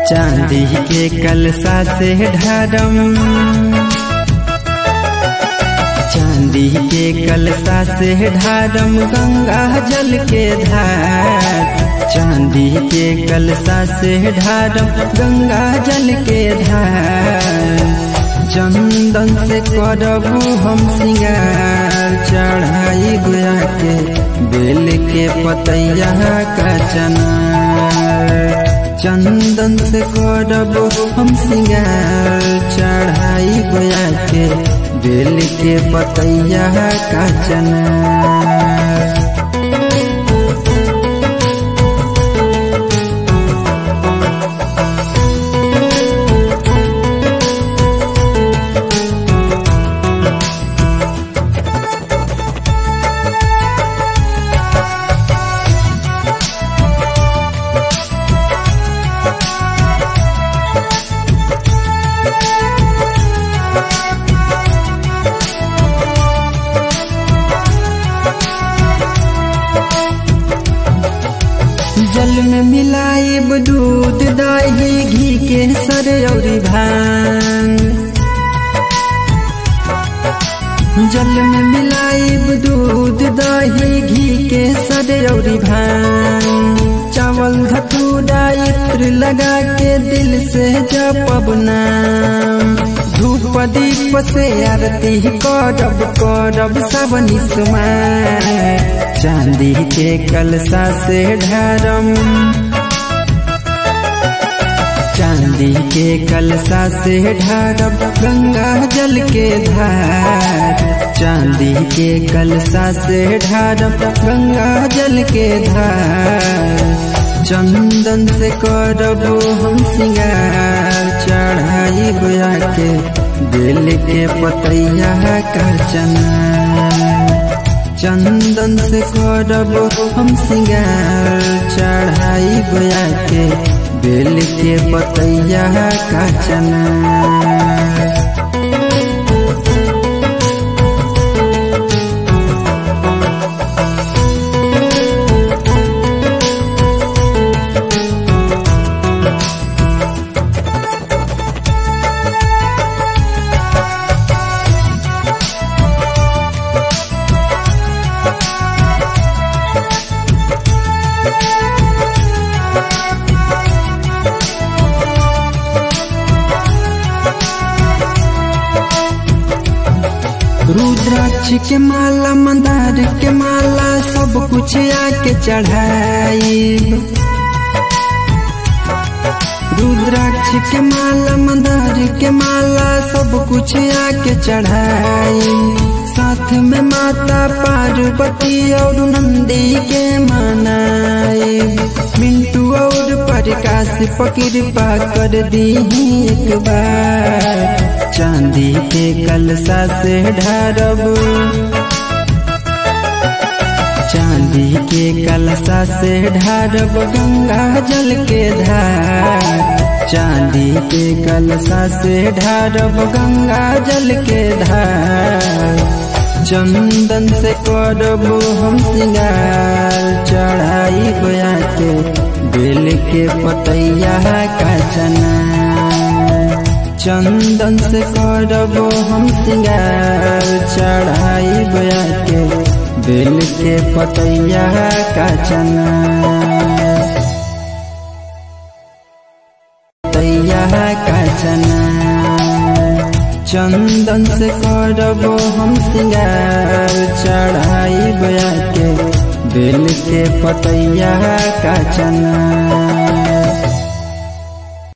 चांदी के कलसा से ढारम चांदी के कलसा से ढारम गंगा जल के धार चांदी के कलसा से ढारम गंगा जल के धार चंदन से करबू हम सिंगार चढ़ाई गोया के बेल के पतैया का चनार चंदन से करबू हम सिंगार चढ़ाई गोया के बेल के पतैया का चनार जल में मिलाइब दूध दही घी के सर और भांग जल में मिलाइब दूध दही घी के सर और भांग चावल धतूरा इत्र लगा के दिल से जपब नाम धूप दीप से आरती करब करब सब निस्मार चांदी के कलसा से ढारम चांदी के कलसा से ढारब गंगा जल के धार चांदी के कलसा से ढारब गंगा जल के धार चंदन से करबो हम सिंगार चढ़ाई गोया के दिल के पतैया का चना चंदन से करबो हम सिंगार चढ़ाई गोया के बेल के पतैया का चना रुद्राक्ष के माला मंदार के माला सब कुछ आके चढ़ाई रुद्राक्ष के माला मंदार के माला सब कुछ आके चढ़ाई साथ में माता पार्वती और नंदी के मनाई मिंटू और प्रकाश पकृपा कर दी एक बार चांदी के कलसा से ढारब चांदी के कलसा से ढारब गंगा जल के धार चांदी के कलसा से ढारब गंगा जल के धार चंदन से करबो हम सिंगार चढ़ाई गोया के बेल के पतैया का चना चंदन से करबो हम सिंगार चढ़ाई गोया के बेल के पतैया का चना पतैया का चना चंदन से करबो हम सिंगार चढ़ाई गोया के बेल के पतैया का चना